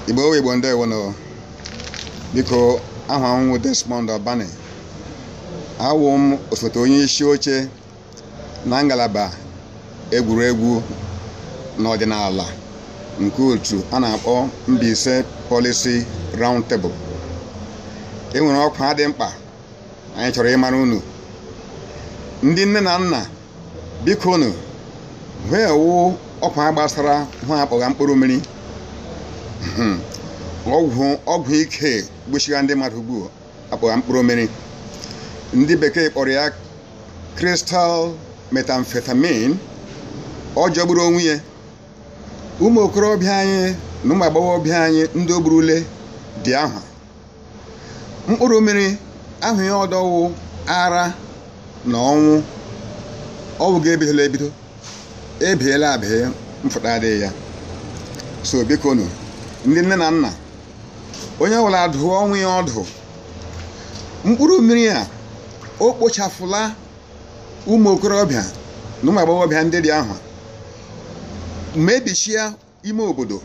igbo owe igbo ndị ewono biko aha m wụ Desmond Obani awụ m osote onye isi oche na ngalaba egwuregwu n'ọdịnala nke otu a na-akpọ Mbaise Policy Round Table e nwere ọkwa dị mkpa anyị chọrọ ịmara unu ndị nne na nna biko unu wee wụ ọkwa gbasara hụ akpọgha mkpụrụ mmiri ọgwụ ọgwụ ike gbochiga ndị mmadụ ugbu akpọgha mkpụrụ mmiri ndị bekee kpọrọ ya crystal methamphetamine ọ jọgburu onwe ya ụmụ okorobịa anyị na ụmụ agbọghọbịa anyị ndị o gburule dị ahụ mkpụrụ mmiri ahụ ya ọdọwụ ara na ọnwụ ọwụ ga-ebidola ebido ebiela abịa mfụta adịghị ya so biko nụ ndị nne na nna onye ọbụla dụọ ọnwụ ya ọdụ mkpụrụ mmiri a o kpochafụla ụmụ okorobịa na ụmụ agbọghọbịa ndị dị ahụ mebichia ime obodo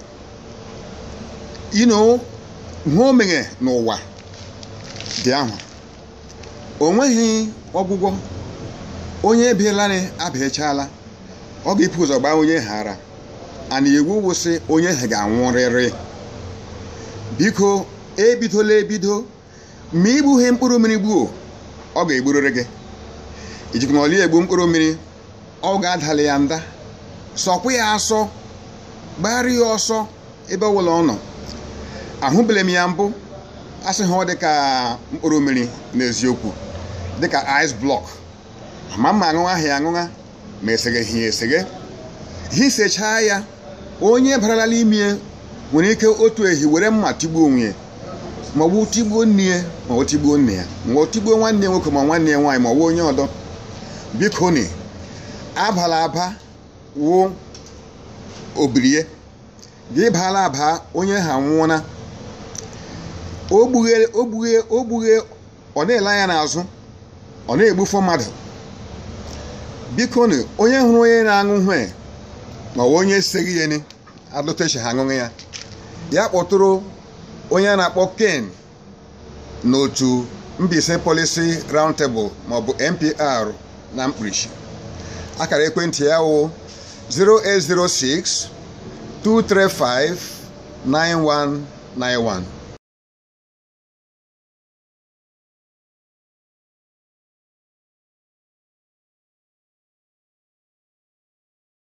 ino hụ omeghe n'ụwa dị ahụ o nweghị ọgwụgwọ onye ebielani abịachala ọ ga-epu ụzọ gbaa onye ghara ana iwu wụsị onye ha ga-anwụrịrị biko ebidola ebido ma igbughe mkpụrụ mmiri gbuo ọ ga-egburịrị gị ijikwa na ọli egbu mkpụrụ mmiri ọ ga-adali ya nda sọkwa ya asọ gbara ya ọsọ ebe ọbụla ọ nọ ahụbele m ya mbụ asị ha ọ dị ka mkpụrụ mmiri n'eziokwu dịka ice block ma mma aṅụṅa ahụ ya aṅụṅa ma esegheghị ya eseghe hisechaa ya onye barala ime nwere ike otu ehi were mma tigbuo onwe ya ma ọ bụ tigbuo nne ya ma ọ tigbuo nne ya ma ọ tigbuo nwanne ya nwoke ma nwanne ya nwaanyị ma ọ bụ onye ọdọ biko ni abala aba wụ obirie gị baala aba onye ha nwụọna ogbughe ogbughe ogbughe ọ na-ele anya n'azụ ọ na-egbufọ mmadụ biko ni onye hụrụ onye na-aṅụ hwe ma ọ onye seghị ya ni adụtechi ha aṅụghị ya ya kpọtụrụ onye a na-akpọ ken n'otu Mbaise Policy Round Table maọbụ NPR na mkpirisi akara ekwentị ya wụ 0806 235 9191